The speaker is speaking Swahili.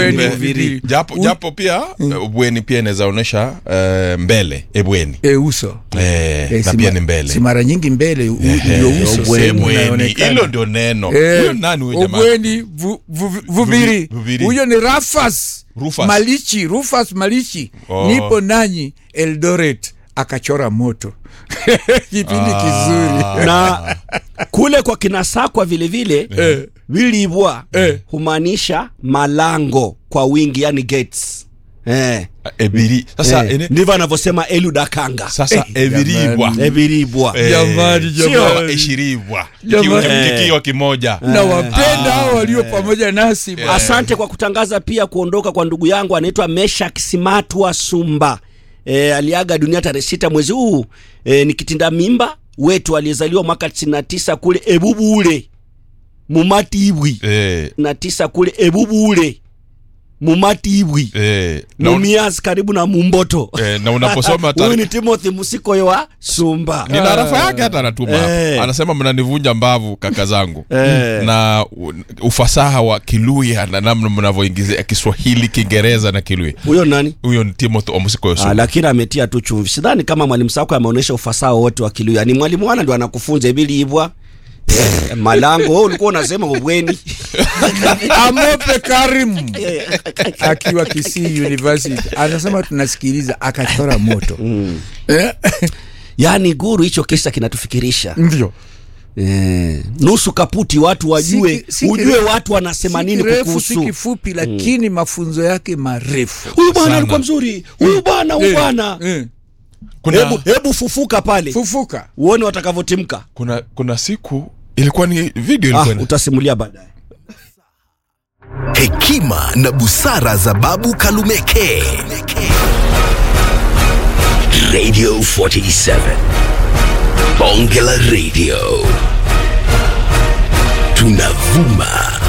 Ubweni, Eh, Ubiri. japo, U- japo pia eh, ubweni pia inaweza onyesha eh, mbele ebweni e, uso eh, Eh, na si pia ma- ni mbele si mara nyingi mbele u- Ehe, ndio uso ubweni. sehemu Ubweni. inaonekana. hilo ndio neno Eh, huyo nani huyo jamaa Ubweni vu- vu- Vuviri. Vuviri. Huyo ni Rufus Rufus. Malichi, Rufus Malichi. Oh. Nipo nanyi Eldoret akachora moto kipindi kizuri na kule kwa kinasakwa vile vile Eh. vilibwa Eh. humaanisha malango kwa wingi yani gates eh. ebiri sasa eh. ene- ndivyo anavyosema eludakanga sasa ebiribwa jamani. eviribwa Eh, Jamani, sio jamani. eshiribwa Jamani. Kikiwa- kikiwa kimoja na wapenda hao walio pamoja nasi bwana. asante kwa kutangaza pia kuondoka kwa ndugu yangu anaitwa meshak simatwa sumba e, aliaga dunia tarehe sita mwezi huu e, ni kitinda mimba wetu aliyezaliwa mwaka 99 kule ebubule mumatibwi eh, na tisa kule ebubule mumatibwi eh, na, un- mumias karibu na mumboto eh, na unaposoma huyu tari- ni timothy musikoyo wa sumba nina rafa yake hata anatuma Eh. anasema mnanivunja mbavu kaka zangu Eh. na u- ufasaha wa kiluya na namna mnavyoingizia kiswahili kiingereza na kiluya huyo nani huyo ni timothy omusiko Ah, yosu lakini ametia tu chumvi sidhani kama mwalimu sako ameonyesha ufasaha wote wa kiluya ni mwalimu wana ndio anakufunza ibiliibwa eh, malango wewe ulikuwa unasema ubweni amope karim akiwa kisii university anasema tunasikiliza akachora moto Eh, yaani guru hicho kisa kinatufikirisha ndio eh, nusu kaputi watu wajue Si- si ujue kirefu- watu wanasema si nini kirefu, si kukuhusu kifupi lakini mafunzo yake marefu huyu bwana Sana. alikuwa mzuri huyu bwana huyu Eh, bwana eh, kuna, hebu hebu fufuka pale fufuka uone watakavyotimka kuna, kuna siku ilikuwa ni video ah, ilikuwa ina- utasimulia baadaye hekima na busara za babu kalumeke radio 47 bonge la radio tunavuma